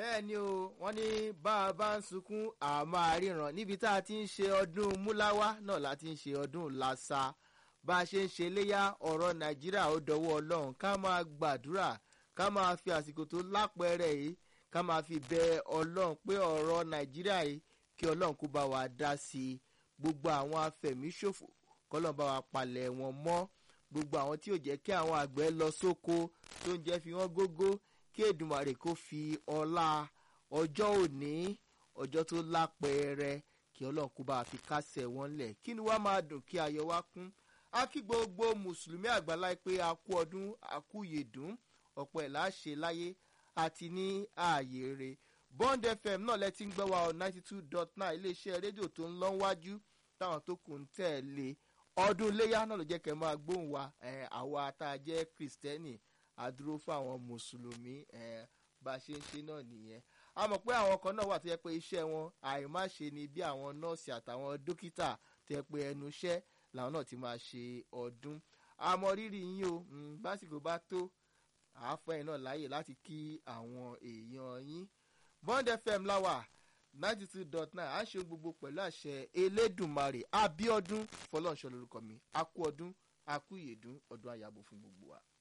bẹ́ẹ̀ ni o wọ́n ní bá a bá ń sunkún àmọ́ àríran níbi tá a ti ń ṣe ọdún múláwá náà la ti ń ṣe ọdún làṣà bá a ṣe ń ṣe léyà ọ̀rọ̀ nàìjíríà ó dọwọ́ ọlọ́run ká máa gbàdúrà ká máa fi àsìkò tó lápẹẹrẹ yìí ká máa fi bẹ ọlọ́run pé ọ̀rọ̀ nàìjíríà yìí kí ọlọ́run kó bá wa dá sí i gbogbo àwọn afẹ̀míṣòfò kọ́lọ́n bá wa palẹ̀ wọn mọ́ gbogbo àwọn tí ò jẹ́ kí àwọn àgbẹ̀ lọ sóko tó ń jẹ́ fi wọ́n gógó kí èdùmàrè kó fi ọlá ọjọ́ òní ọjọ́ tó lápẹẹrẹ kí ọlọ́run kó bá wa fi kásẹ̀ wọn lẹ̀ kí ni wàá máa dùn kí ayọ̀ wá kún á kí gbogbo mùsùlùmí àgbáláyé pé a kú ọdún a kú yèdùn ọ̀pọ̀ ẹ̀ láṣẹ láyé àti ní ààyè rẹ̀ bond fm náà lẹ ti ń gbọ́ wa ọ ninety two dot nine iléeṣẹ́ rédíò tó ń lọ wájú táwọn tó kù ń tẹ̀lé ọdún iléyà náà ló jẹ́ kẹ́ máa gbóhùn wa àwa tá a jẹ́ kristẹni àdúró fún àwọn mùsùlùmí bá a ṣe ń ṣe náà nìyẹn a mọ̀ pé àwọn kan náà wà tó yẹ pé iṣẹ́ wọn àìmáṣe ni bí àwọn nọ́ọ̀sì àtàwọn dókítà tó yẹ pé ẹnu iṣẹ́ làwọn náà ti máa ṣe ọdún àmọ́ rírì yín o básìkò bá tó àáfẹ́ náà láàyè láti kí àwọn èèyàn yín bond fm láwà ninety two dot nine à ń ṣe gbogbo pẹ̀lú àṣẹ elédùnmarè abiodun fọlọ́nṣọ́ lórúkọ mi a kú ọdún a kú ìyèdún ọdún àyàbò fún gbogbo wa.